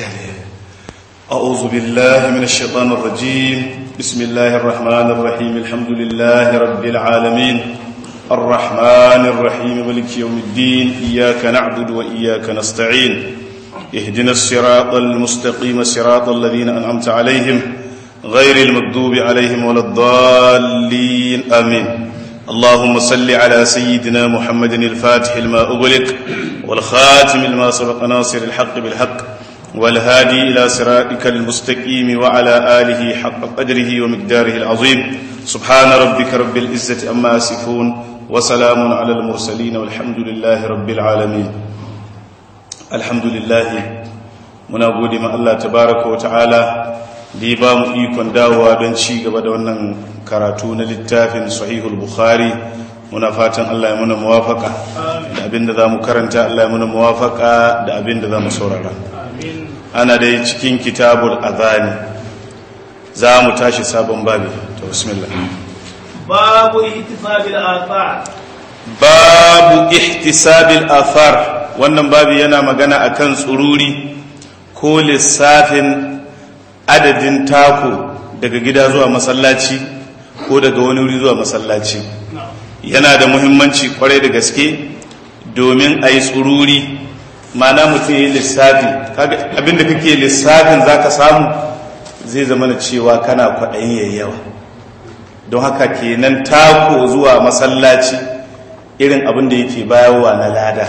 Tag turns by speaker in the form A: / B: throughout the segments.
A: أعوذ بالله من الشيطان الرجيم بسم الله الرحمن الرحيم الحمد لله رب العالمين الرحمن الرحيم ملك يوم الدين إياك نعبد وإياك نستعين اهدنا الصراط المستقيم صراط الذين أنعمت عليهم غير المكذوب عليهم ولا الضالين آمين اللهم صل على سيدنا محمد الفاتح لما أغلق والخاتم لما سبق ناصر الحق بالحق والهادي إلى صراطك المستقيم وعلى آله حق قدره ومقداره العظيم سبحان ربك رب العزة أما يصفون وسلام على المرسلين والحمد لله رب العالمين الحمد لله muna gode ma Allah tabaraka wa ta'ala da ya ba mu ikon dawowa don ci gaba da wannan karatu na littafin sahihul bukhari muna fatan Allah ya muna muwafaka da abinda za mu karanta Allah ya muna muwafaka da abinda za mu saurara ana dai cikin kitabul azani za mu tashi sabon babi ta bismillah
B: babu ihtisabil athar
A: babu ihtisabil athar wannan babi yana magana akan tsururi ko lissafin adadin tako daga gida zuwa masallaci ko daga wani wuri zuwa masallaci yana da muhimmanci kwarai da gaske domin a yi tsururi mana mutum ya yi lissafi abinda kake lissafin za ka samu zai zama na cewa kana kwaɗayin yayyawa don haka kenan tako zuwa masallaci irin abin da yake bayarwa na lada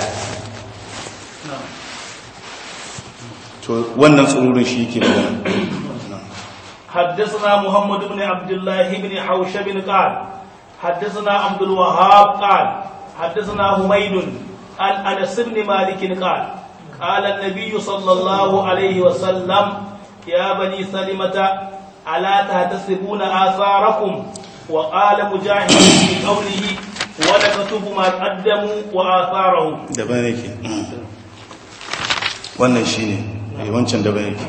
A: to wannan tsururin shi yake magana
B: حدثنا محمد بن عبد الله بن حوشب قال حدثنا عبد الوهاب قال حدثنا حميد عن انس بن مالك قال قال النبي صلى الله عليه وسلم يا بني سلمة ألا تحتسبون آثاركم وقال مجاهد في قوله ونكتب ما قدموا وآثارهم
A: daban yake wannan shine wancan daban yake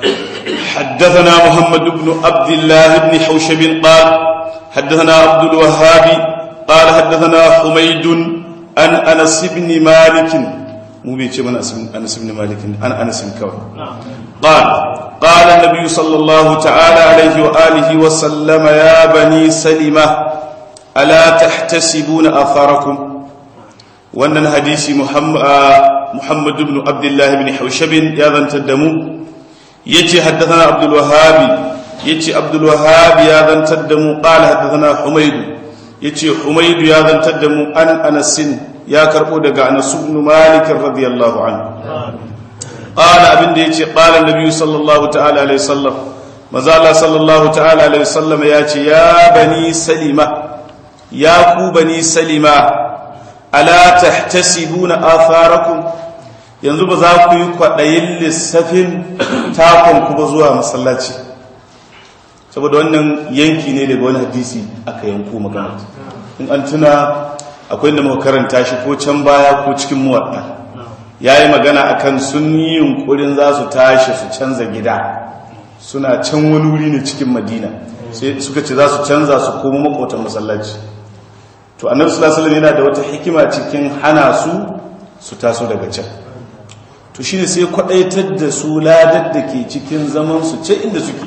A: حدثنا محمد بن عبد الله بن حوشب قال حدثنا عبد الوهاب قال حدثنا حميد عن انس بن مالك مو بيتي من انس بن مالك عن انس كوي قال قال النبي صلى الله تعالى عليه واله وسلم يا بني سلمة الا تحتسبون اثاركم wannan hadisi muhammad ibn abdullah ibn haushabin ya zantar da mu yace haddathana abdul wahhab yace abdul wahhab ya zantar da mu qala haddathana humayd yace humayd ya zantar da mu an anas ya karbo daga anas ibn malik radiyallahu anhu qala abinda yace qala annabi sallallahu ta'ala alaihi wasallam maza Allah sallallahu ta'ala alaihi wasallam yace ya bani salima ya ku bani salima ala tahtasibuna atharakum yanzu ba za ku yi kwaɗayin lissafin takon ku ba zuwa masallaci saboda wannan yanki ne daga wani hadisi aka yanko magana in an tuna akwai da muka karanta shi ko can baya ko cikin muwadda ya yi magana akan sun yi yunkurin za su tashi su canza gida suna can wani wuri ne cikin madina sai suka ce za su canza su koma makotan masallaci to annabi sallallahu alaihi yana da wata hikima cikin hana su su taso daga can to shine sai kwadaitar da su ladar da ke cikin zaman su ce inda suke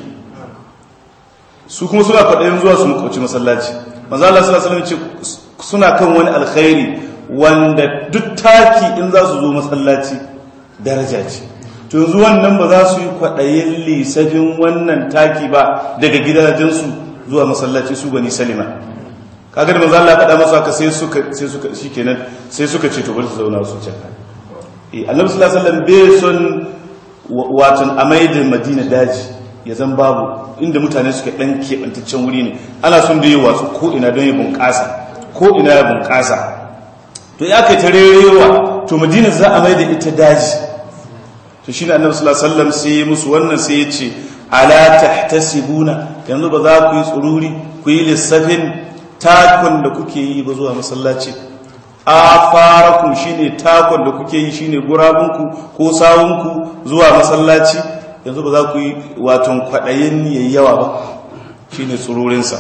A: su kuma suna kwadayin zuwa su makoci masallaci manzo Allah sallallahu alaihi ce suna kan wani alkhairi wanda duk taki in za su zo masallaci daraja ce to yanzu wannan ba za su yi kwadayin lisafin wannan taki ba daga gidajensu zuwa masallaci su bani salima kaga da manzo Allah ya faɗa masa haka sai suka sai suka shikenan sai suka ce to bari su zauna su can eh Annabi sallallahu alaihi wasallam bai son watan amai da Madina daji ya zan babu inda mutane suke dan kebantaccen wuri ne ana son da yi wasu ko ina don ya bunƙasa ko ina ya bunƙasa to ya kai tarerewa to Madina za a mai da ita daji to shine Annabi sallallahu alaihi wasallam sai musu wannan sai ya ce ala tahtasibuna yanzu ba za ku yi tsururi ku yi lissafin takon da kuke yi ba zuwa masallaci a farakun shine takon da kuke yi shine gurabunku ko sawunku zuwa masallaci yanzu ba za ku yi waton kwaɗayin yayyawa ba shine tsururinsa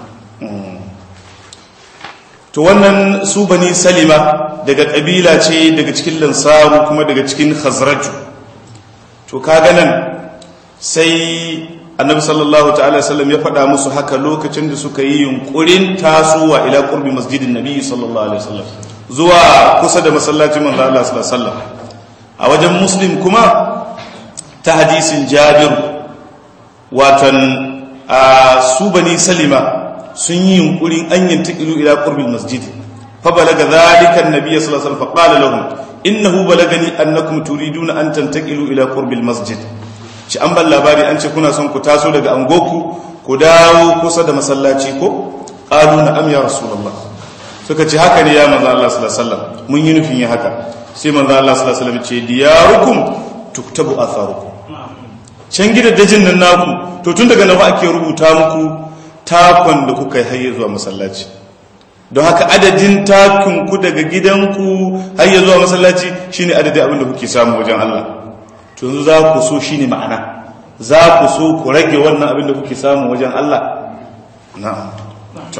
A: to wannan su bani salima daga ƙabila ce daga cikin lansaru kuma daga cikin khazraju to to kaga nan sai annabi sallallahu ta'ala sallam ya faɗa musu haka lokacin da suka yi yunkurin tasowa ila qurbi masjidin nabi sallallahu alaihi wasallam zuwa kusa da masallacin manzo Allah sallallahu alaihi wasallam a wajen muslim kuma ta hadisin jabir watan a su bani salima sun yi yunkurin an yantakilu ila qurbil masjid fa balaga dhalika an-nabiy sallallahu alaihi wasallam fa qala lahum innahu balagani annakum turiduna an tantakilu ila qurbil masjid ci an ban labari an ce kuna son ku taso daga angoku ku dawo kusa da masallaci ko qalu na'am ya rasulullah suka ce haka ne ya manzo Allah sallallahu alaihi wasallam mun yi nufin yi haka sai manzo Allah sallallahu alaihi wasallam ce diyarukum tuktabu atharukum can gidajen nan naku to tun daga nan ake rubuta muku takon da kuka yi hayya zuwa masallaci don haka adadin takun ku daga gidanku hayya zuwa masallaci shine adadin abin da kuke samu wajen Allah to yanzu za ku so shine ma'ana za ku so ku rage wannan abin da kuke samu wajen Allah na'am to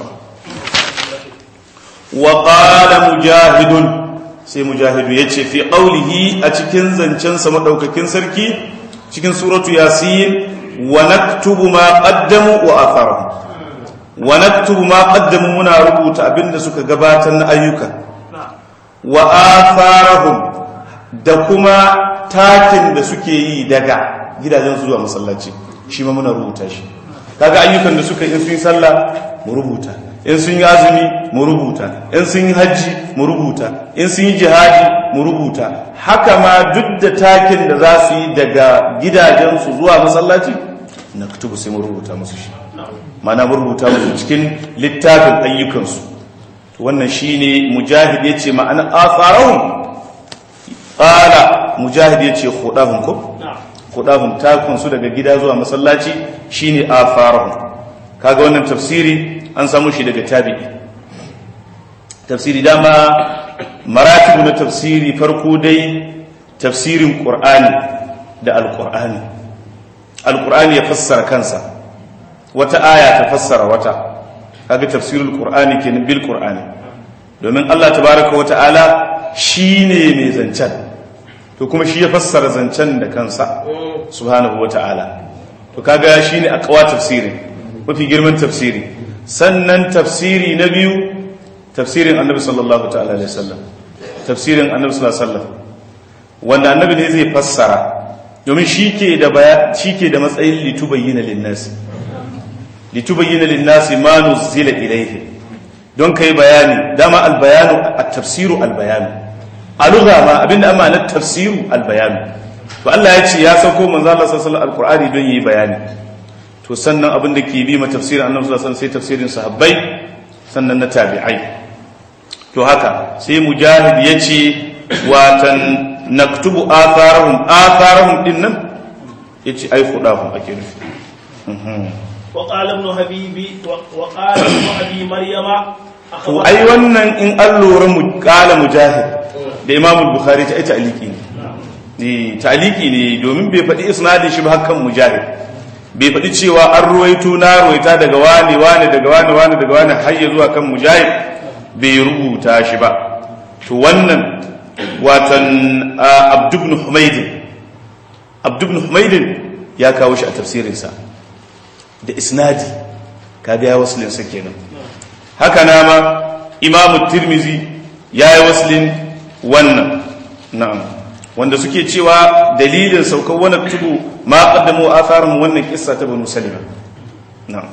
A: wa qala mujahidun sai mujahidu yace fi qawlihi a cikin zancen sa madaukakin sarki cikin suratu yasin wa naktubu ma qaddamu wa atharahum wa naktubu ma qaddamu muna rubuta abinda suka gabatar na ayyuka wa atharahum da kuma takin da suke yi daga gidajen zuwa masallaci shi ma muna rubuta shi kaga ayyukan da suka yi sun yi sallah mu rubuta in sun yi azumi mu rubuta in sun yi hajji mu rubuta in sun yi jihadi mu rubuta haka ma duk da takin da za su yi daga gidajensu zuwa masallaci na kutubu sai mu rubuta musu shi mana mu rubuta musu cikin littafin ayyukansu wannan shine mujahid yace ma'ana asarahum qala mujahid yace khudahum ko khudahum takun su daga gida zuwa masallaci shine asarahum kaga wannan tafsiri an samu shi daga tabi'i tafsiri dama maratibu na tafsiri farko dai tafsirin qur'ani da alqur'ani alqur'ani ya fassara kansa wata aya ta fassara wata kaga tafsirul qur'ani kenan bil qur'ani domin Allah tabaraka wa ta'ala shine mai zancen to kuma shi ya fassara zancen da kansa subhanahu wa ta'ala to kaga shine aqwa tafsirin mafi girman tafsiri sannan tafsiri na biyu tafsirin annabi sallallahu ta'ala alaihi wasallam tafsirin annabi sallallahu alaihi wasallam wanda annabi ne zai fassara domin shike da baya shike da matsayin litubayyana linnas litubayyana linnas ma nuzila ilayhi don kai bayani dama albayanu at-tafsiru albayanu a lugha ma abinda amma na tafsiru albayanu to Allah ya ce ya sauko manzo Allah sallallahu alaihi wasallam alqur'ani don yi bayani to sannan abin da ke bi ma tafsirin annabi sallallahu alaihi wasallam sai tafsirin sahabbai sannan na tabi'ai to haka sai mujahid yace watan naktubu atharahum atharahum din nan yace ai khudahum ake nufi
B: وقال ابن حبيبي وقال ابن ابي مريم
A: to ai wannan in an lura mu kala mujahid da imam bukhari ta ita aliki ne ta'aliki ne domin bai faɗi isnadin shi ba hakan mujahid bai faɗi cewa an ruwaito na ruwaita daga wani wani daga wani wani daga wani har ya zuwa kan mujahid bai rubuta shi ba to wannan watan abdubn humaydin abdubn humaydin ya kawo shi a tafsirinsa da isnadi kaga ya waslin sa kenan haka na ma imamu tirmizi ya yi waslin wannan na'am wanda suke cewa dalilin saukar wani tudu ma qaddamu atharum wannan kissa ta banu salima na'am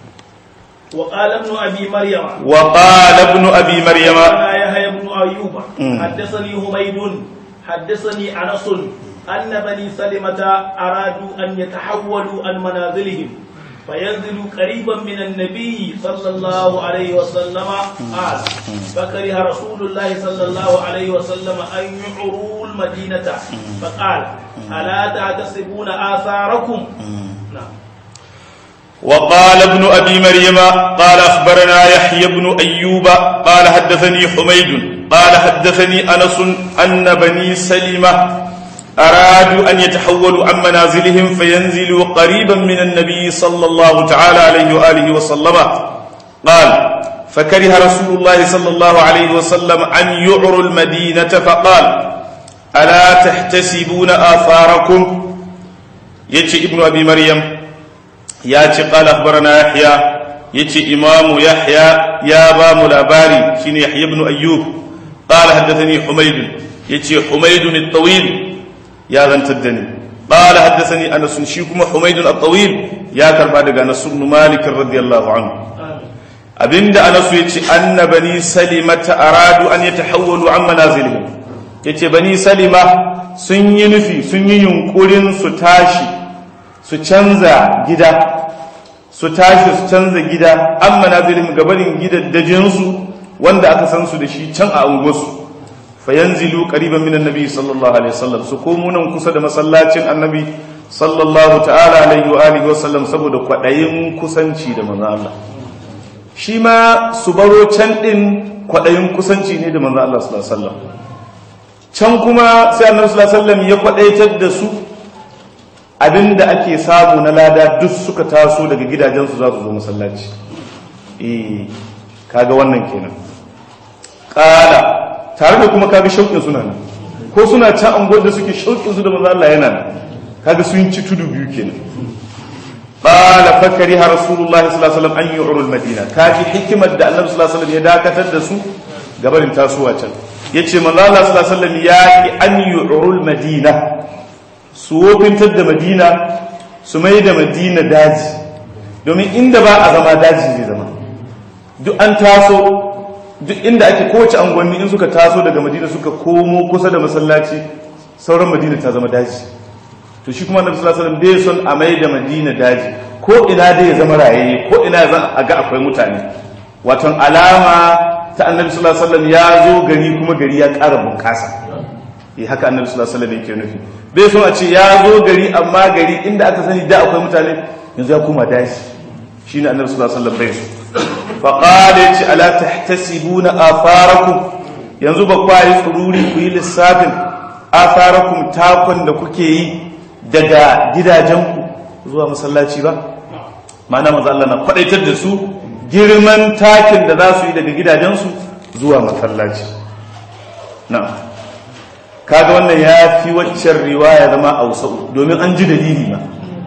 B: wa qala ibn abi maryam
A: wa qala ibn abi maryam
B: ana yahya ibn ayyub haddathani humayd haddathani anas أن بني سلمة أرادوا أن يتحولوا عن منازلهم فينزلوا قريبا من النبي صلى الله عليه وسلم قال فكره رسول الله صلى الله عليه وسلم أن يعروا المدينة فقال ألا تحتسبون آثاركم نعم
A: وقال ابن أبي مريم قال أخبرنا يحيى بن أيوب قال حدثني حميد قال حدثني أنس أن بني سلمة أرادوا أن يتحولوا عن منازلهم فينزلوا قريبا من النبي صلى الله تعالى عليه وآله وسلم قال فكره رسول الله صلى الله عليه وسلم أن يعروا المدينة فقال ألا تحتسبون آثاركم yace ibnu abi maryam ya ce qala akhbarana yahya yace imamu yahya ya ba mu labari shine yahya ibn ayyub qala haddathani humayd yace humayd at-tawil ya zantar da ni qala haddathani anas shi kuma humayd at-tawil ya karba daga anas ibn malik radiyallahu anhu abinda anas yace anna bani salimata aradu an yatahawwalu an manazilihim yace bani salima sun yi nufi sun yi yunkurin su tashi su canza gida su tashi su canza gida an manazilihim gabarin gidaddajinsu wanda aka san su da shi can a unguwarsu fayanzilu qariban minan nabi sallallahu alaihi wasallam su komo nan kusa da masallacin annabi sallallahu ta'ala alaihi wa alihi wasallam saboda kwadayin kusanci da manzo Allah shi ma su baro can din kwadayin kusanci ne da manzo Allah sallallahu alaihi wasallam can kuma sai annabi sallallahu alaihi wasallam ya kwadaitar da su abinda ake samu na lada duk suka taso daga gidajensu za su zo masallaci eh kaga wannan kenan kala tare da kuma kaga shauƙin suna nan ko suna ta angon da suke shauƙin su da manzo Allah yana nan kaga sun ci tudu biyu kenan qala fakari ha rasulullahi sallallahu alaihi wasallam an yu'rul madina kaji hikimar da annabi sallallahu alaihi wasallam ya dakatar da su gabarin tasowa can yace manzo Allah sallallahu alaihi wasallam ya ki an yu'rul madina su wofintar da madina su mai da madina daji domin inda ba a zama daji zai zama duk an taso duk inda ake kowace angonni in suka taso daga madina suka komo kusa da masallaci sauran madina ta zama daji to shi kuma annabi sallallahu alaihi wasallam bai son a mai da madina daji ko ina dai ya zama rayaye ko ina za a ga akwai mutane waton alama ta annabi sallallahu alaihi wasallam ya zo gari kuma gari ya ƙara bunƙasa eh haka annabi sallallahu alaihi wasallam yake nufi bai son a ce ya zo gari amma gari inda aka sani da akwai mutane yanzu ya koma daji shine annabi sallallahu alaihi wasallam bai so faƙada ya ce ala ta tasibu na afarakum yanzu ba kwa yi tsururi ku yi lissafin afarakum takon da kuke yi daga gidajenku zuwa masallaci ba ma'ana maza Allah na kwadaitar da su girman takin da za su yi daga gidajensu zuwa masallaci na kaga wannan ya fi waccan riwaya zama a wasa'u domin an ji dalili ba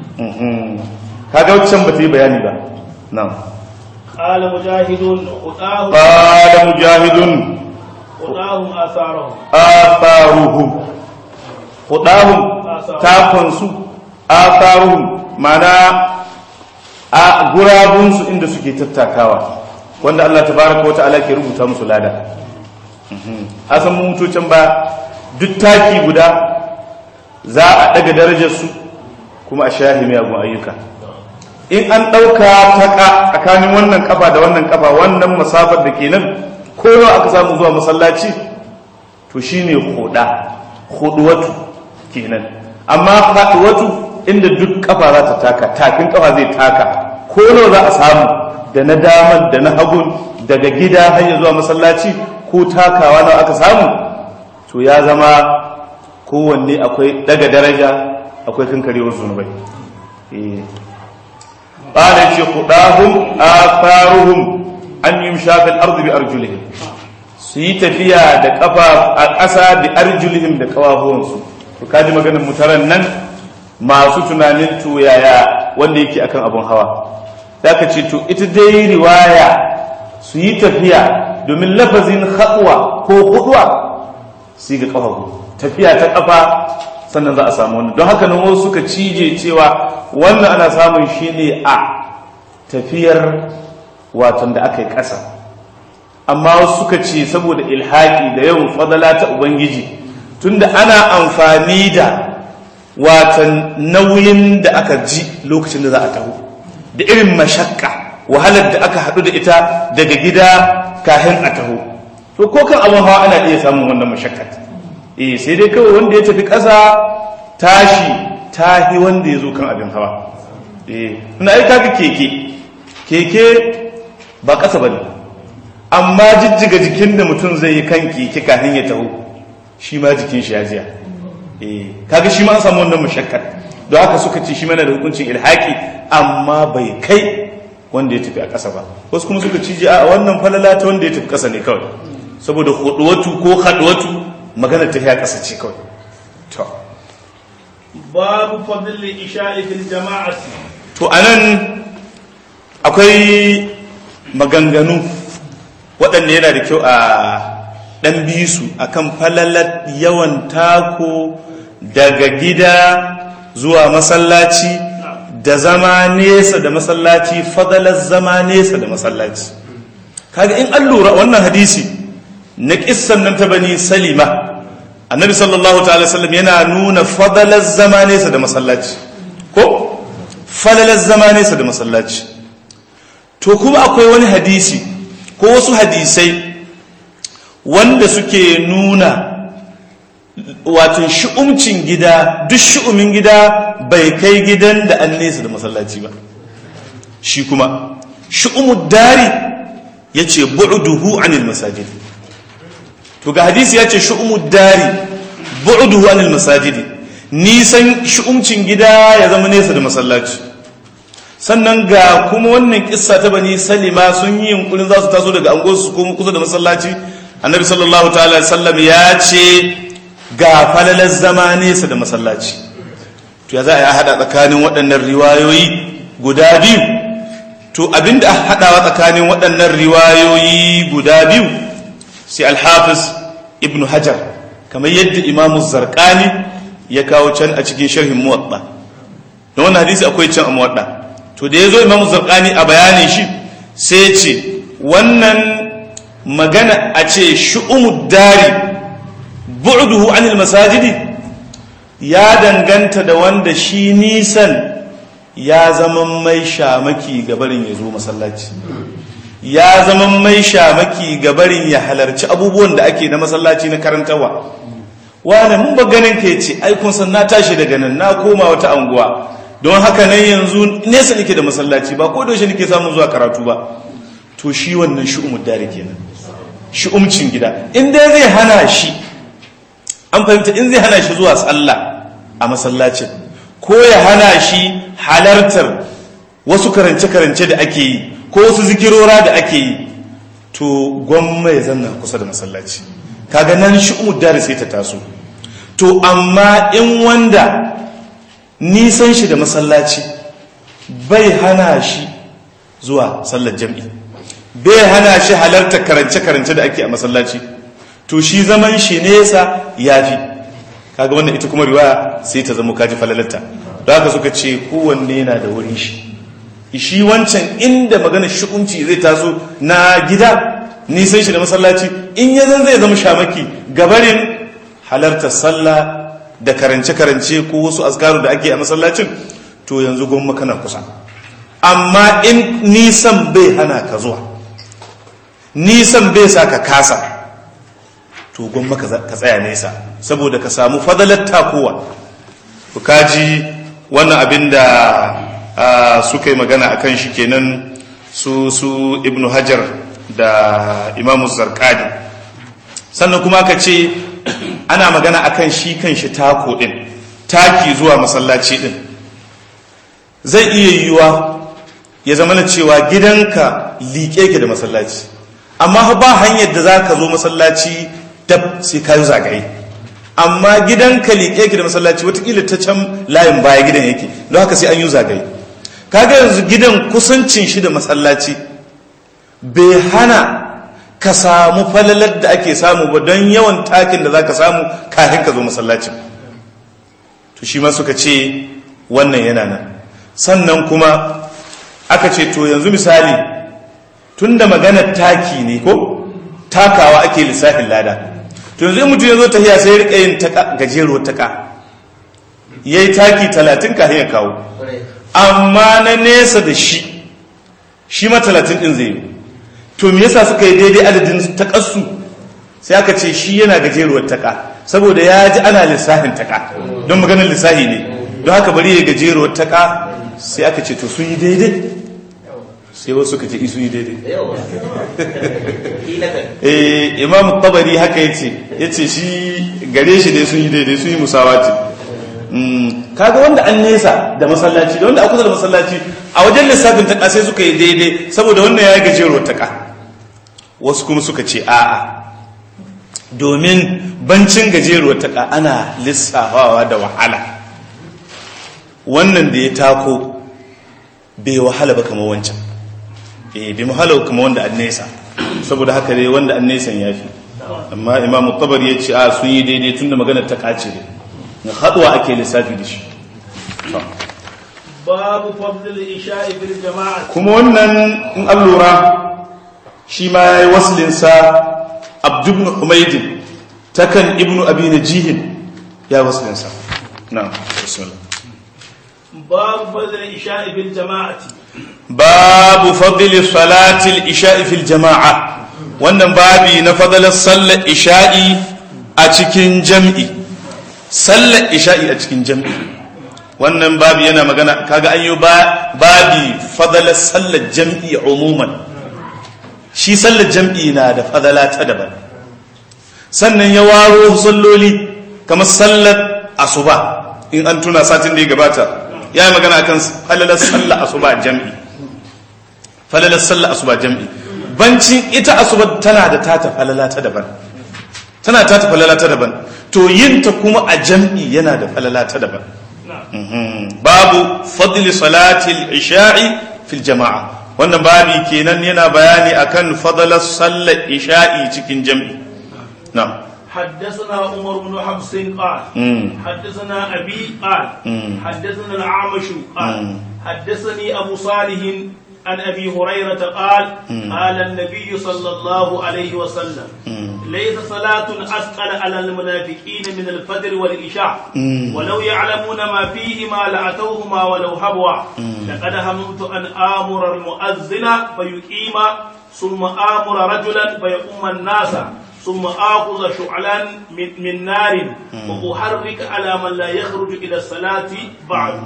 A: kaga waccan ba ta yi bayani ba na'am
B: قال مجاهد خطاهم
A: قال مجاهد
B: خطاهم آثارهم
A: آثارهم خطاهم تاكنسو آثارهم معنى a gurabunsu inda suke tattakawa wanda Allah tabaraka wata'ala ke rubuta musu lada a san mutocin ba duk taki guda za a daga darajarsu kuma a shahi miyagun ayyuka in an ɗauka taƙa tsakanin wannan ƙafa da wannan ƙafa wannan masafar da ke nan ko nawa aka samu zuwa masallaci to shine huda huduwatu kenan amma faduwatu inda duk ƙafa za ta taka tafin ƙafa zai taka ko nawa za a samu da na daman da na hagun daga gida hanyar zuwa masallaci ko takawa nawa aka samu to ya zama kowanne akwai daga daraja akwai kankarewar zunubai قال خطاهم آثارهم أن يمشى في الأرض بأرجلهم su tafiya da kafa a ƙasa da arjulihim da kawafuwansu to kaji maganar mutaran nan masu tunanin to yaya wanda yake akan abun hawa zaka ce to ita dai riwaya su yi tafiya domin lafazin haɗuwa ko huɗuwa su ga kafafu tafiya ta kafa sannan za a samu wannan don haka nan wasu suka cije cewa wannan ana samun shi ne a tafiyar watan da aka yi ƙasa amma wasu suka ce saboda ilhaƙi da yawan fadala ta ubangiji tunda ana amfani da watan nauyin da aka ji lokacin da za a taho da irin mashakka wahalar da aka haɗu da ita daga gida kafin a taho to ko kan abin hawa ana iya samun wannan mashakkat eh sai dai kawai wanda ya tafi ƙasa tashi tahi wanda ya zo kan abin hawa eh ina ai kaga keke keke ba ƙasa bane amma jijjiga jikin da mutum zai yi kan keke kafin ya taho shi ma jikin shi ya jiya eh kaga shi ma an samu wannan mushakkar don haka suka ce shi mana da hukuncin ilhaki amma bai kai wanda ya tafi a ƙasa ba wasu kuma suka cije a wannan falala ta wanda ya tafi ƙasa ne kawai saboda huduwatu ko haduwatu magana ta ya ƙasa ce kawai to
B: babu fadl isha'i fil jama'ati
A: to anan akwai maganganu waɗanda yana da kyau a ɗan biyu su akan falalar yawan tako daga gida zuwa masallaci da zama nesa da masallaci fadalar zama nesa da masallaci kaga in an lura wannan hadisi na kissan nan ta bani salima annabi sallallahu ta'ala sallam yana nuna fadalar zama nesa da masallaci ko falalar zama nesa da masallaci to kuma akwai wani hadisi ko wasu hadisai wanda suke nuna wato shi'umcin gida duk shi'umin gida bai kai gidan da an nesa da masallaci ba shi kuma shi'umud dari ya ce bu'uduhu anil masajid to ga hadisi ya ce shi'umud dari bu'uduhu anil masajid nisan shi'umcin gida ya zama nesa da masallaci sannan ga kuma wannan kissa ta bani salima sun yi yunkurin za su taso daga angonsu kuma kusa da masallaci annabi sallallahu ta'ala sallam ya ce ga falalar zama nesa da masallaci to ya za a yi haɗa tsakanin waɗannan riwayoyi guda biyu to abinda a haɗawa tsakanin waɗannan riwayoyi guda biyu sai alhafiz ibn hajar kamar yadda imamu zarkani ya kawo can a cikin sharhin muwaɗa don wannan hadisi akwai can a muwaɗa to da ya zo imamu zarkani a bayanin shi sai ce wannan magana a ce shu'umud dari bu'duhu anil masajidi ya danganta da wanda shi nisan ya zama mai shamaki gabarin ya zo masallaci ya zama mai shamaki gabarin ya halarci abubuwan da ake na masallaci na karantawa wane mun ba ganin ka ce ai kun san na tashi daga nan na koma wata anguwa don haka nan yanzu nesa nake da masallaci ba ko da shi nake samun zuwa karatu ba to shi wannan shi'umud dari kenan shi'umcin gida in dai zai hana shi an fahimta in zai hana shi zuwa sallah a masallacin ko ya hana shi halartar wasu karance-karance da ake yi ko wasu zikirora da ake yi to gwamma ya zanna kusa da masallaci kaga nan shi umuddari sai ta taso to amma in wanda nisan shi da masallaci bai hana shi zuwa sallar jam'i bai hana shi halartar karance-karance da ake a masallaci to shi zaman shi nesa ya fi kaga wannan ita kuma riwaya sai ta zama kaji falalarta da haka suka ce kowanne yana da wurin shi shi wancan inda magana shi'unci zai taso na gida nisan shi da masallaci in ya zan zai zama shamaki gabarin halartar sallah da karance-karance ko wasu askaru da ake a masallacin to yanzu gwamma kana kusa amma in nisan bai hana ka zuwa nisan bai sa ka kasa to gwamma ka tsaya nesa saboda ka samu fadalar takowa ku kaji wannan abin da suka yi magana a kan shi kenan su su ibnu hajar da imamu zarkadi sannan kuma ka ce ana magana a kan shi kan shi tako din taki zuwa masallaci din zai iya yiwuwa ya zama na cewa gidanka liƙe ke da masallaci amma ba hanyar da za ka zo masallaci dab sai ka yi zagaye amma gidanka liƙe ke da masallaci watakila ta can layin baya gidan yake don haka sai an yi zagaye kaga yanzu gidan kusancin shi da masallaci bai hana ka samu falalar da ake samu ba don yawan takin da za ka samu kafin ka zo masallacin to shi ma suka ce wannan yana nan sannan kuma aka ce to yanzu misali tun da maganar taki ne ko takawa ake lissafin lada to yanzu in mutum ya zo tahiya sai rika yin taka gajeruwar taka ya yi taki talatin kafin ya kawo amma na nesa da shi shi ma talatin ɗin zai yi to me yasa suka yi daidai adadin takarsu sai aka ce shi yana gajeruwar taka saboda ya ji ana lissafin taka don maganar lissafi ne don haka bari ya gajeruwar taka sai aka ce to sun yi daidai sai wasu suka ce isu yi daidai eh imam tabari haka yace yace shi gare shi dai sun yi daidai sun yi musawati kaga wanda an nesa da masallaci da wanda a kusa da masallaci a wajen lissafin taka sai suka yi daidai saboda wannan ya yi gajeruwar taka wasu kuma suka ce a'a domin bancin gajeruwar taka ana lissafawa da wahala wannan da ya tako bai wahala ba kamar wancan eh bai wahala kamar wanda an nesa saboda haka dai wanda an nesan ya fi amma imamu tabar ya ce a sun yi daidai tun da maganar ta kace ne na haɗuwa ake lissafi da shi
B: babu fadlil isha'i fil jama'a
A: kuma wannan in an lura shi ma ya yi waslinsa abdubnu humaidin takan ibnu abi najihin ya yi waslinsa na bismillah
B: babu fadlil isha'i fil jama'ati
A: babu fadli salatil isha'i fil jama'a wannan babi na fadalar sallar isha'i a cikin jam'i sallar isha'i a cikin jam'i wannan babi yana magana kaga an yi babi fadalar sallar jam'i umuman shi sallar jam'i na da fadala ta daban sannan ya waro salloli kamar sallar asuba in an tuna satin da ya gabata ya yi magana akan falalar sallar asuba jam'i falalar sallar asuba jam'i bancin ita asuba tana da tata falala ta daban tana tata falala ta daban to yinta kuma a jam'i yana da falala ta daban babu fadli salatil isha'i fil jama'a wannan babi kenan yana bayani akan fadalar sallar isha'i cikin jam'i na'am
B: حدثنا عمر بن حفص قال حدثنا أبي قال حدثنا الأعمش قال حدثني أبو صالح عن أبي هريرة قال قال النبي صلى الله عليه وسلم ليس صلاة أثقل على المنافقين من الفجر والإشاء ولو يعلمون ما فيهما لأتوهما ولو هبوا لقد هممت أن آمر المؤذن فيقيم ثم آمر رجلا فيقوم الناس ثم آخذ شعلا من, من نار وأحرك على من لا يخرج إلى الصلاة بعد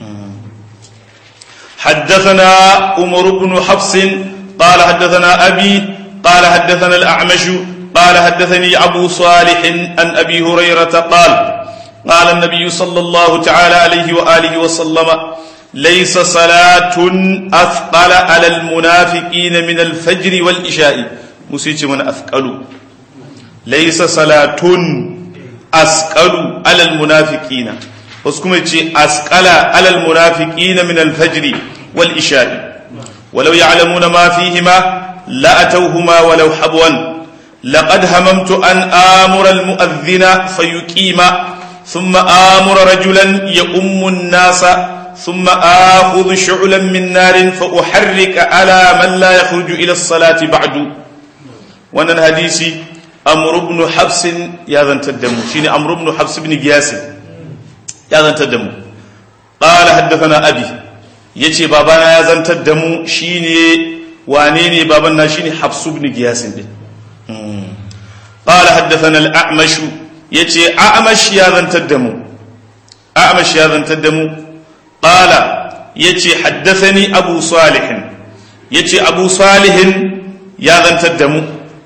A: حدثنا عمر بن حفص قال حدثنا أبي قال حدثنا الأعمش قال حدثني أبو صالح عن أبي هريرة قال قال النبي صلى الله تعالى عليه وآله وسلم ليس صلاة أثقل على المنافقين من الفجر والإشاء مسيج من أثقل ليس صلاة أثقل على المنافقين وسكم أثقل على المنافقين من الفجر والإشاء ولو يعلمون ما فيهما لأتوهما ولو حبوا لقد هممت أن آمر المؤذن فيقيم ثم آمر رجلا يؤم الناس ثم آخذ شعلا من نار فأحرك على من لا يخرج إلى الصلاة بعد وأن الحديث أمر بن حبس يا ذا تدمو شيني أمر بن حبس بن قياس يا ذا تدمو قال حدثنا أبي yace babana ya zantar da mu shine wane ne baban na shine Hafsu ibn Giyas din qala haddathana al-A'mash yace A'mash ya zantar da mu A'mash ya zantar da mu qala yace haddathani Abu Salih yace Abu Salih ya zantar da mu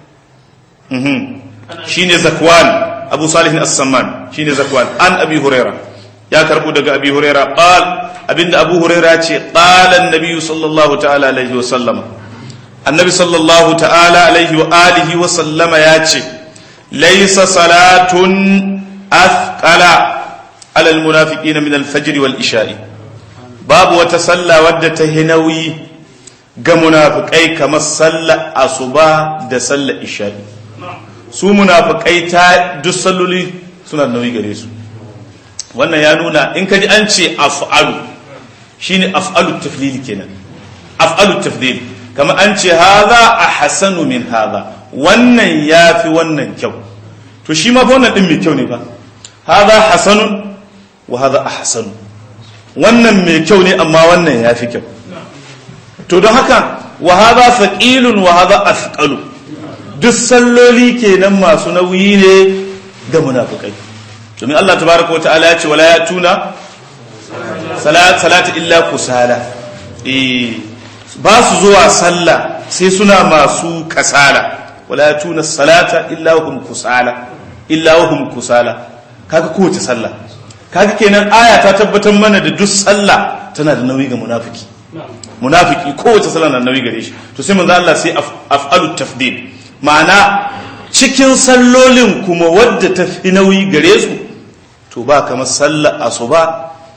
A: shine Zakwan Abu Salih as-Samman shine Zakwan an Abi Hurairah ya karbu daga Abi Hurairah qal abinda Abu Hurairah ce qala an-nabi sallallahu ta'ala alaihi wa sallama annabi sallallahu ta'ala alaihi wa alihi wa sallama ya ce laysa salatun athqala ala al-munafiqin min al-fajr wal isha'i babu wata salla wadda ta hinawi ga munafikai kamar sallar asuba da sallar isha'i su munafikai ta duk salloli suna nauyi gare su wannan ya nuna in kaji an ce af'alu shine af'alu tafdil kenan af'alu tafdil kamar an ce haza ahsanu min haza wannan yafi wannan kyau to shi ma fa wannan din mai kyau ne ba haza hasanun wa haza ahsanu wannan mai kyau ne amma wannan yafi kyau to don haka wa haza thaqilun wa haza athqalu duk salloli kenan masu nauyi ne ga munafikai domin Allah tabaraka wa ta'ala ya ce wala yatuna salat salata illa kusala eh ba su zuwa sallah sai suna masu kasala wala yatuna salata illa hum kusala illa hum kusala kaga kowace sallah kaga kenan aya ta tabbatar mana da duk sallah tana da nauyi ga munafiki munafiki kowace sallah na nauyi gare shi to sai manzo Allah sai af'alu tafdil ma'ana cikin sallolin kuma wadda ta fi nauyi gare su to ba kamar sallar asuba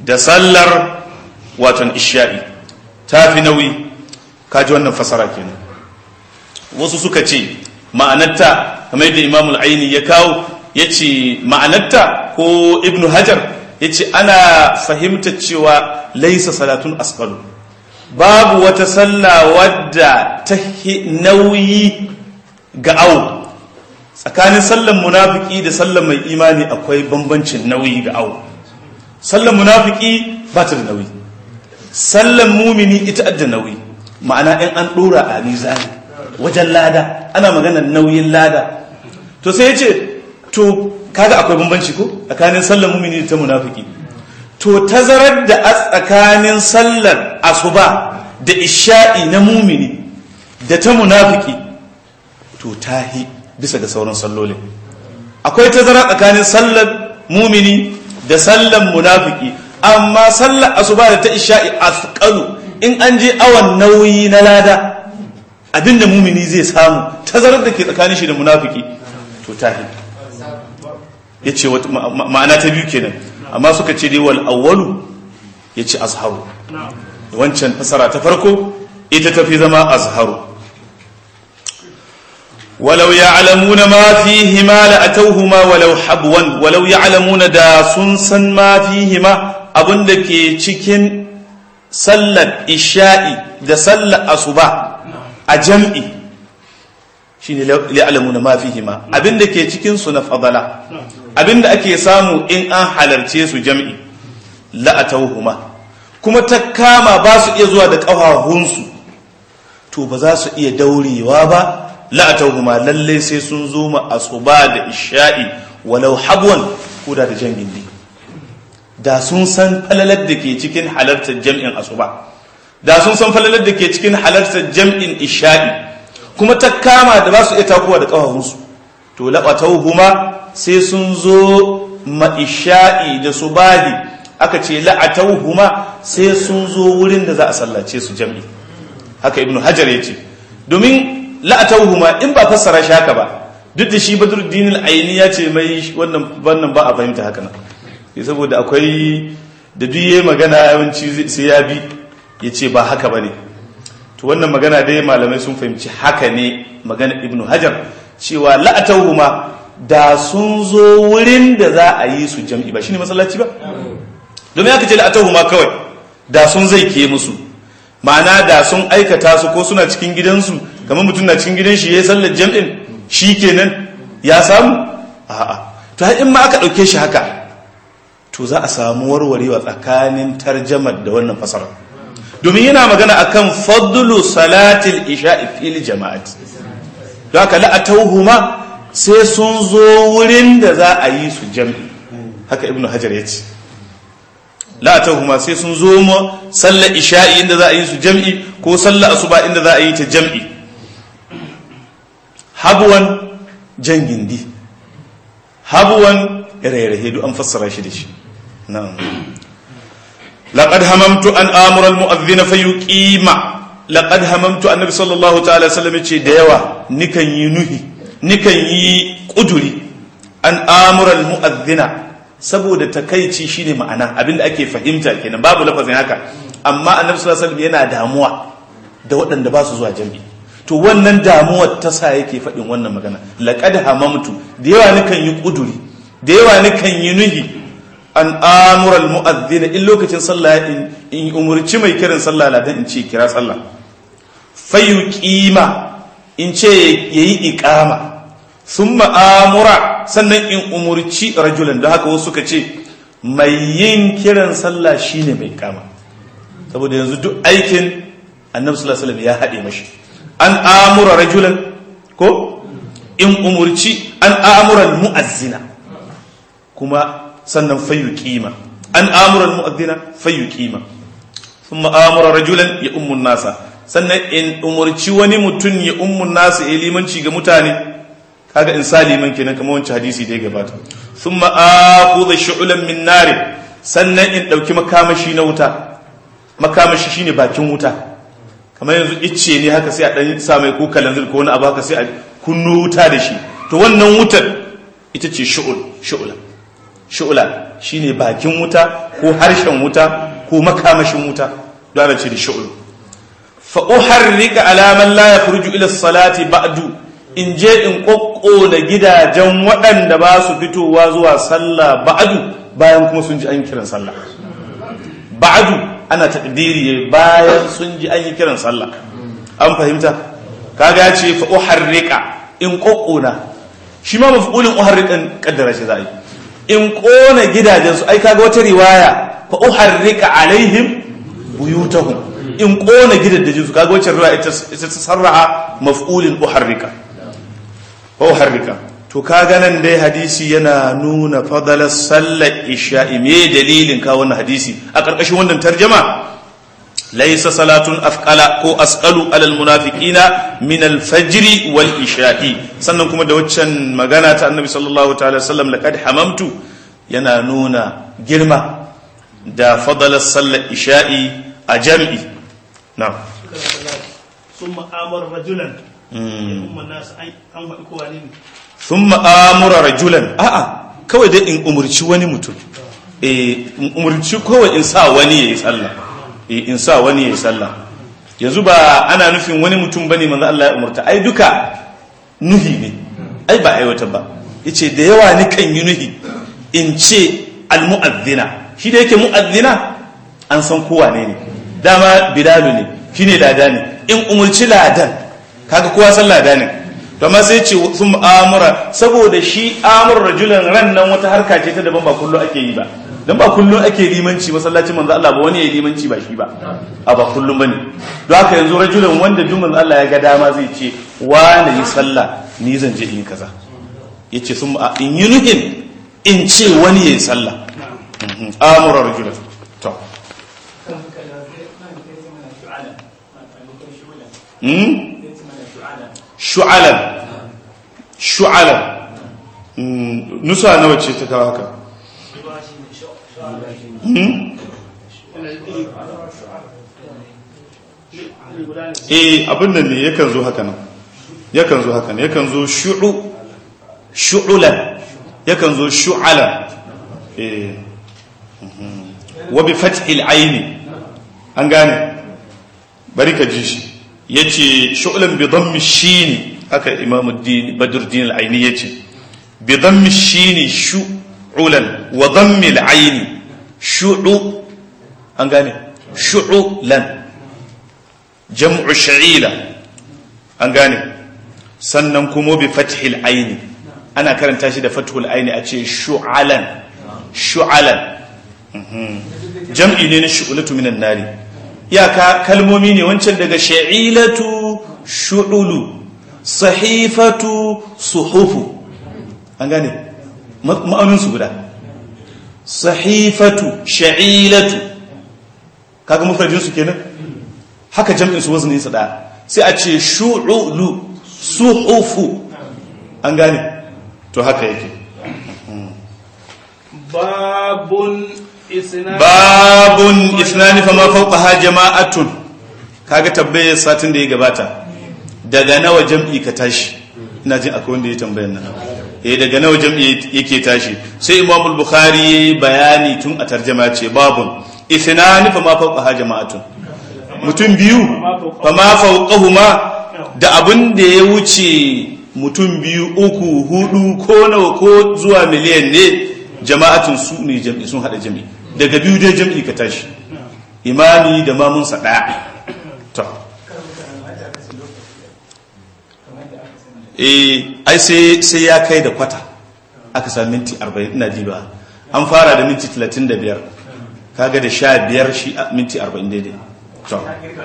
A: da sallar watan isha'i ta fi nauyi kaji wannan fasara kenan wasu suka ce ma'anarta kamar yadda imamul aini ya kawo ya ce ma'anarta ko ibnu hajar ya ce ana fahimtar cewa laisa salatun asqalu babu wata sallah wadda ta nauyi ga au tsakanin sallan munafiki da sallan mai imani akwai bambancin nauyi ga au sallan munafiki ba ta da nauyi sallan mumini ita da nauyi ma'ana in an dora a mizani wajen lada ana maganar nauyin lada to sai ya ce to kaga akwai bambanci ko tsakanin sallar mumini da ta munafiki to tazarar da a tsakanin sallar asuba da isha'i na mumini da ta munafiki to tahi bisa ga sauran sallolin akwai tazara tsakanin sallar mumini da sallar munafiki amma sallar asuba da ta isha'i asqalu in an je awan nauyi na lada abinda mumini zai samu tazarar da ke tsakanin shi da munafiki to tahi ya ce ma'ana ta biyu kenan amma suka ce dai wal awwalu ya ce azharu wancan fasara ta farko ita tafi zama azharu walau ya'lamuna ma fihi ma la atawhuma walau habwan walau ya'lamuna da sun san ma fihi ma abinda ke cikin sallar isha'i da sallar asuba a jam'i shine ya'lamuna ma fihi ma abinda ke cikin su na fadala abinda ake samu in an halarce su jam'i la'atauhuma kuma ta kama ba su iya zuwa da ƙafahunsu to ba za su iya daurewa ba la'atauhuma lallai sai sun zo ma asuba da isha'i walau habwan ko da da jam'in ne da sun san falalar da ke cikin halartar jam'in asuba da sun san falalar da ke cikin halartar jam'in isha'i kuma ta kama da ba su iya takowa da ƙafahunsu to la'atauhuma sai sun zo ma'isha'i da su badi aka ce la'atauhuma sai sun zo wurin da za a sallace su jam'i haka ibnu hajar ya ce domin la'atauhuma in ba fassara shi haka ba duk da shi badruddin al-aini ya ce mai wannan wannan ba a fahimta haka nan saboda akwai da duk yayi magana yawanci sai ya bi ya ce ba haka bane to wannan magana dai malamai sun fahimci haka ne magana ibnu hajar cewa la'atauhuma da sun zo wurin da za a yi su jam'i ba shine masallaci ba domin aka ce la'atauhuma kawai da sun zai ke musu ma'ana da sun aikata su ko suna cikin gidansu kamar mutum na cikin gidan shi ya sallar jam'in shi kenan ya samu a'a to in ma aka ɗauke shi haka to za a samu warwarewa tsakanin tarjamar da wannan fasara domin yana magana akan fadlu salatil isha'i fil jama'ati don haka la'atauhuma sai sun zo wurin da za a yi su jam'i haka ibnu hajar ya ce la'atauhuma sai sun zo mu sallar isha'i inda za a yi su jam'i ko sallar asuba inda za a yi ta jam'i habuwan jan gindi habuwan rairahe duk an fassara shi da shi na'am laqad hamamtu an amura al-mu'adhdhin fa yuqima laqad hamamtu annabi sallallahu ta'ala sallam ce da yawa nikan yi nuhi nikan yi kuduri an amura al-mu'adhdhina saboda takaici shine ma'ana abinda ake fahimta kenan babu lafazin haka amma annabi sallallahu alaihi wasallam yana damuwa da waɗanda ba su zuwa jami'i to wannan damuwar ta sa yake faɗin wannan magana laqad hamamtu da yawa nikan yi kuduri da yawa nikan yi nuhi an amura almu'adhdhin in lokacin sallah in umurci mai kiran sallah ladan in ce kira sallah fayuqima in ce yayi iqama thumma amura sannan in umurci rajulan da haka wasu suka ce mai yin kiran sallah shine mai kama saboda yanzu duk aikin annabi sallallahu alaihi wasallam ya haɗe mashi an amura rajulan ko in umurci an amura mu'azzina kuma sannan fayu kima an amura mu'azzina fayu kima thumma amura rajulan ya ummun nasa sannan in umurci wani mutum ya ummun nasa ya limanci ga mutane kaga in saliman kenan kamar wancan hadisi da ya gabata thumma akhudha shu'lan min nar sannan in dauki makamashi na wuta makamashi shine bakin wuta kamar yanzu icce ne haka sai a dan sa mai ko kalanzir ko wani abu haka sai a kunno wuta da shi to wannan wutar ita ce shu'ul shu'la shu'la shine bakin wuta ko harshen wuta ko makamashin wuta don ana ce da shu'ul fa uharrika ala man la yakhruju ila salati ba'du in je in kokkona gidajen waɗanda ba su fitowa zuwa sallah ba'du bayan kuma sun ji an kiran sallah ba'du ana takdiri bayan sun ji an yi kiran sallah an fahimta kaga ce fa uharrika in kokkona shi ma mafulin uharrikan kaddara shi za a yi in kona gidajensu ai kaga wata riwaya fa uharrika alaihim buyutahum in kona gidajen su kaga wacce riwaya ita ta sarraha maf'ulin uharrika fa uharrika to kaga nan dai hadisi yana nuna fadalar sallar isha'i me dalilin ka wannan hadisi a karkashin wannan tarjama laysa salatun afqala ko asqalu alal munafiqina min al fajr wal isha'i sannan kuma da waccan magana ta annabi sallallahu ta'ala sallam laqad hamamtu yana nuna girma da fadalar sallar isha'i a jam'i na
B: ثم امر رجلا ثم الناس an faɗi kowa ne
A: sun ma'amura rajulan a'a kawai dai in umarci wani mutum in umarci kawai in sa wani ya yi sallah in sa wani ya yi sallah yanzu ba ana nufin wani mutum bane manzo Allah ya umarta ai duka nuhi ne ai ba aiwata ba yace da yawa ni kan yi nuhi in ce almu'adhdhina shi da yake mu'adhdhina an san kowa ne ne dama bilalu ne shine lada ne in umurci ladan kaga kowa san lada ne to amma sai ce sun amura saboda shi amur rajulan ran nan wata harka ce ta daban ba kullu ake yi ba dan ba kullum ake limanci masallacin manzo Allah ba wani ya limanci ba shi ba a ba kullum bane don haka yanzu rajulan wanda duk manzo Allah ya ga dama zai ce wa na yi sallah ni zan je in kaza yace sun in yi nuhin in ce wani ya yi sallah amura rajulan to shu'alan shu'alan nusa nawa ce ta kawo haka eh abin nan ne yakan zo haka nan yakan zo haka nan yakan zo shu'u shu'ulan yakan zo shu'alan eh wa bi fathil aini an gane bari ka ji shi yace shu'lan bi dhammi shin haka imamuddin badruddin al-aini yace bi dhammi shin shu'ulan wa dhammi al-aini shu'u an gane shu'ulan jam'u sha'ila an gane sannan kuma bi fathil aini ana karanta shi da fathul aini a ce shu'alan shu'alan jam'i ne na shu'ulatu minan nari iyaka kalmomi ne wancan daga sha'ilatu shu'ulu sahifatu suhufu an gane ma'auninsu guda sahifatu sha'ilatu kaga mufradinsu kenan haka jam'insu wazni su da sai a ce shu'ulu suhufu an gane to haka yake
B: babun isna
A: babun isnani fama fawqaha jama'atun kaga tabbayar satin da ya gabata daga nawa jam'i ka tashi ina jin akwai wanda ya tambayar nan eh daga nawa jam'i yake tashi sai Imam al-Bukhari bayani tun a tarjuma ce babun isnani fama fawqaha jama'atun mutum biyu fama fawqahuma da abin da ya wuce mutum biyu uku hudu ko nawa ko zuwa miliyan ne jama'atun su ne jam'i sun hada jam'i daga biyu dai jam'i ka tashi imami da mamunsa daya to eh ai sai sai ya kai da kwata aka sami minti 40 ina diba an fara da minti 35 kaga da 15 shi minti 40 daidai to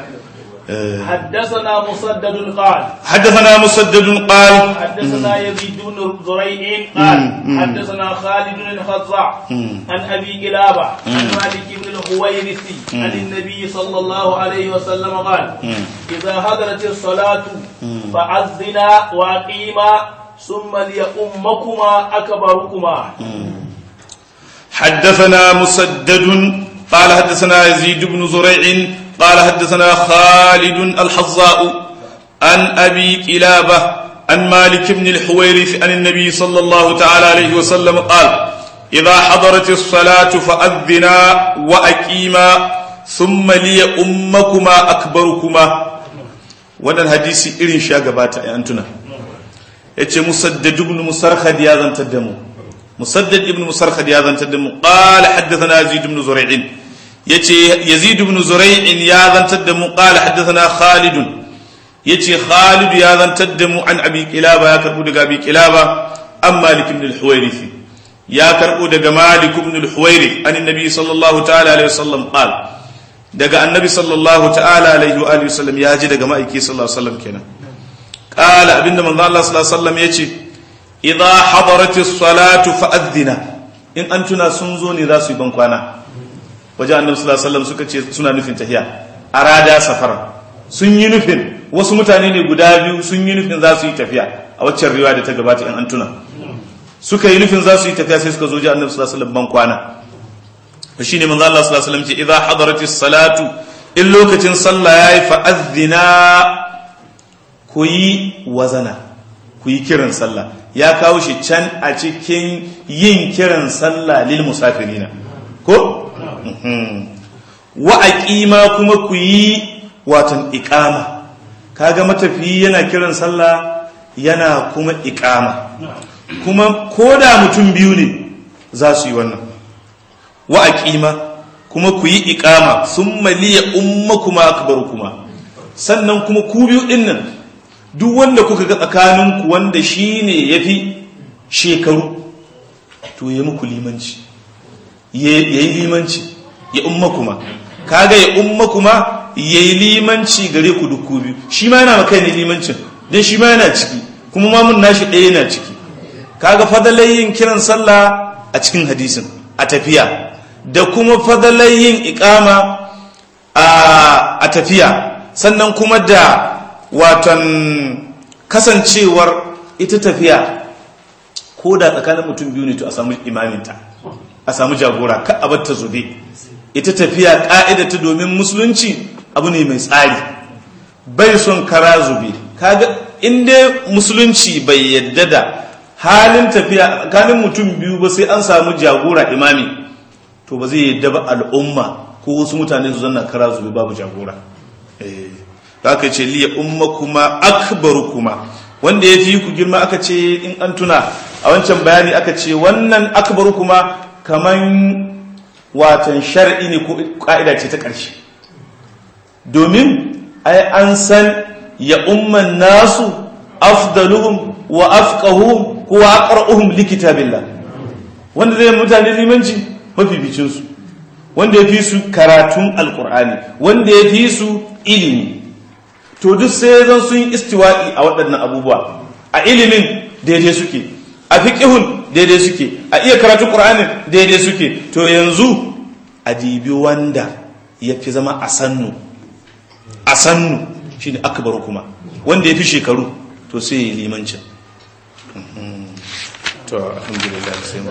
B: حدثنا مسدد قال
A: حدثنا مسدد قال
B: حدثنا يزيد بن زريع قال حدثنا خالد بن الخزاع عن ابي كلابه عن مالك بن الحويرثي عن النبي صلى الله عليه وسلم قال اذا حضرت الصلاه فاذنا واقيما ثم ليؤمكما اكبركما
A: حدثنا مسدد قال حدثنا يزيد بن زريع قال حدثنا خالد الحظاء عن أبي كلابة عن مالك بن الحويرث عن النبي صلى الله تعالى عليه وسلم قال idza hadarat as-salatu fa'adhina wa aqima thumma liya ummakuma akbarukuma wannan hadisi irin sha gabata ai antuna yace musaddad ibn musarhad ya zantar da mu musaddad ibn musarhad ya zantar da mu qala haddathana yazid ibn zura'in yace yazid ibn zura'in ya zantar da mu qala haddathana khalid yace khalid ya zantar da mu an abi kilaba ya karbu daga abi kilaba an malik ibn al-huwairith ya karbu daga malik ibn al-huwairith an annabi sallallahu ta'ala alaihi wasallam qala daga annabi sallallahu ta'ala alaihi wa alihi wasallam ya ji daga ma'aiki sallallahu alaihi wasallam kenan qala abinda manzo Allah sallallahu alaihi wasallam yace idza hadaratis salatu fa'adhina in an tuna sun zo ne za su yi ban kwana waje annabi sallallahu alaihi wasallam suka ce suna nufin tahiya arada safar sun yi nufin wasu mutane ne guda biyu sun yi nufin za su yi tafiya a waccan riwaya da ta gabata in an tuna suka yi nufin za su yi tafiya sai suka zo ji annabi sallallahu alaihi wasallam ban kwana to shine manzo Allah sallallahu alaihi wasallam ce idza hadaratis salatu in lokacin sallah yayi fa azina ku yi wazana ku yi kiran sallah ya kawo shi can a cikin yin kiran sallah lil musafirina ko wa aqima kuma ku yi watan iqama kaga matafiyi yana kiran sallah yana kuma iqama kuma koda mutum biyu ne za su yi wannan wa aqima kuma ku yi iqama summa liya ummakuma akbarukuma sannan kuma ku biyu dinnan duk wanda kuka ga tsakaninku wanda shine yafi shekaru to ya muku limanci yayi limanci ya ummakuma kaga ya ummakuma yayi limanci gare ku duk biyu shi ma yana maka ne limancin dan shi ma yana ciki kuma ma mun nashi ɗaya yana ciki kaga fadalayin kiran sallah a cikin hadisin a tafiya da kuma fadalayin iqama a tafiya sannan kuma da watan kasancewar ita tafiya ko da tsakanin mutum biyu ne to a samu imaminta a samu jagora ka a ta zube ita tafiya ta domin musulunci abu ne mai tsari bai son kara zube kaga inda musulunci bai yadda da halin tafiya tsakanin mutum biyu ba sai an samu jagora imami to ba zai yadda ba al'umma ko wasu mutane su zanna kara zube babu jagora aka ce liya ummakuma akbarukuma wanda ya fi ku girma aka ce in an tuna a wancan bayani aka ce wannan akbarukuma kaman watan shar'i ne ko ka'ida ce ta ƙarshe domin ai an san ya umman nasu afdaluhum wa afqahuhum ko aqra'uhum likitabillah wanda zai mutane limanci mafificin su wanda ya fi su karatun alkur'ani wanda ya fi su ilimi to duk sai zan sun istiwa'i a waɗannan abubuwa a ilimin daidai suke a fiqihun daidai suke a iya karatun qur'ani daidai suke to yanzu a dibi wanda ya fi zama a sannu a sannu shine akbaru kuma wanda ya fi shekaru to sai ya yi limancin to alhamdulillah sai